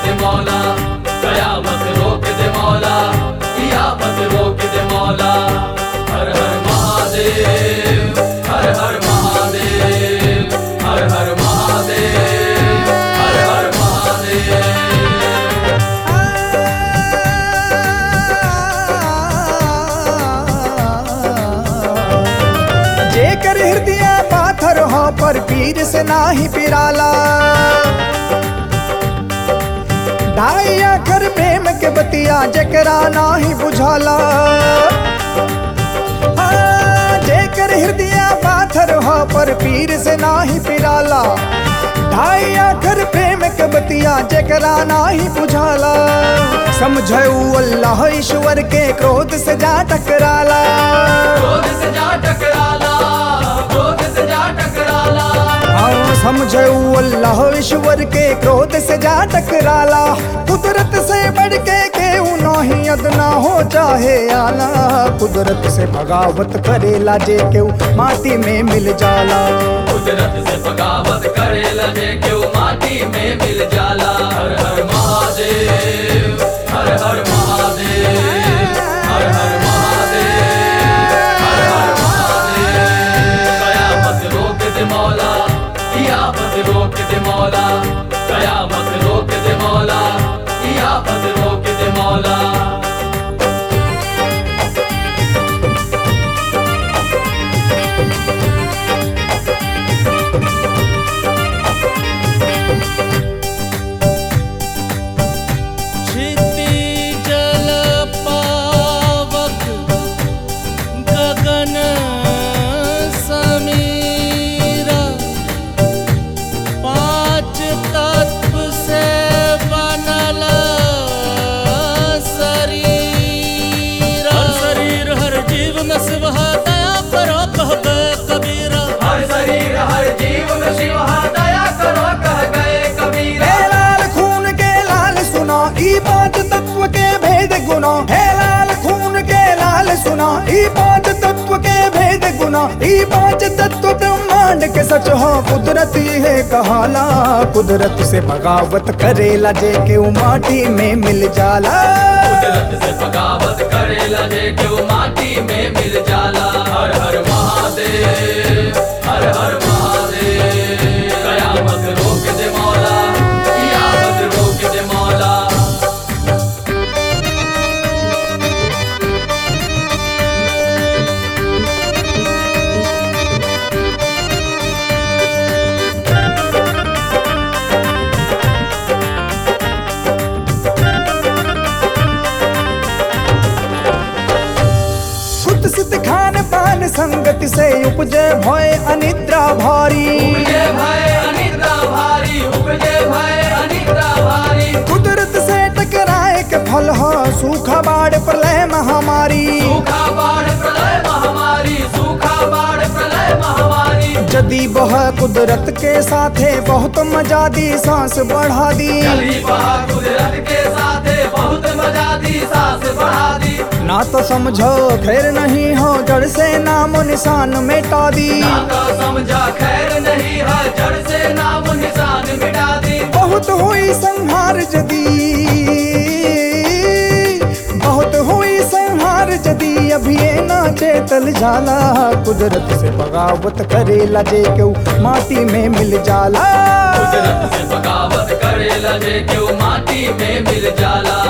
दे मौला कयामत रोक दे मौला कियामत रोक दे मौला हर हर महादेव हर हर महादेव हर हर महादेव हर हर महादेव जेकर हृदय पाथर हो पर पीर से नाही पिराला ढाई आखर प्रेम के बतिया जकरा नाही बुझाला हाँ, जेकर हृदय पाथर हो पर पीर से नाही पिराला ढाई आखर प्रेम के बतिया जकरा नाही बुझाला समझऊ अल्लाह ईश्वर के क्रोध से जा टकराला क्रोध से जा टकराला क्रोध से जा टकराला हाँ समझऊ अल्लाह ईश्वर के क्रोध से जा टकराला कुदरत से बढ़ के केहू नहीं अदना हो चाहे आला कुदरत से बगावत करेला जे केहू माटी में मिल जाला कुदरत से बगावत करे लजे क्यों माटी में मिल जाला हर हर महादेव हर हर महादेव हर हर महादेव हर हर महादेव कयामत रोक दे मौला कियामत रोक दे मौला कयामत रोक दे मौला कियामत रोक दे मौला क्षितिजल पावक गगन समीरा पांच तत्व से बनल शरीर हर शरीर हर जीव में शिव है, दया करो कहबे कबीरा हर शरीर हर जीव में शिव है, दया करो कह गए कबीरा हे लाल खून के लाल सुना ई पांच तत्व के भेद गुना हे लाल खून के लाल सुना ई पांच तत्व के भेद गुना ई पांच तत्व ब्रह्मांड के सच हो कुदरत है कहाला कुदरत से बगावत करेला जे के माटी में मिल जाला कुदरत से बगावत करे लगे क्यों माटी में मिल जाला हर हर महादेव हर हर महादेव कयामत रोक दे मौला कियामत रोक दे मौला सुत सुत खान पान संगति से उपजे भय अनिद्रा भारी उपजे भय अनिद्रा भारी उपजे भय अनिद्रा भारी कुदरत से टकराए के फल हो सूखा बाढ़ प्रलय महामारी सूखा बाढ़ प्रलय महामारी सूखा बाढ़ प्रलय महामारी जदी बह कुदरत के साथे बहुत मजा दी सांस बढ़ा दी चली बहा कुदरत के साथे बहुत मजा दी सांस बढ़ा दी ना तो समझो खैर नहीं हो जड़ से नामो निशान मिटा दी ना तो समझा खैर नहीं है जड़ से नाम निशान मिटा दी बहुत हुई संहार जदी बहुत हुई संहार जदी अभी ये ना चेतल जाला कुदरत से बगावत करेला जे केहू माटी में मिल जाला कुदरत से बगावत करे लगे क्यों माटी में मिल जाला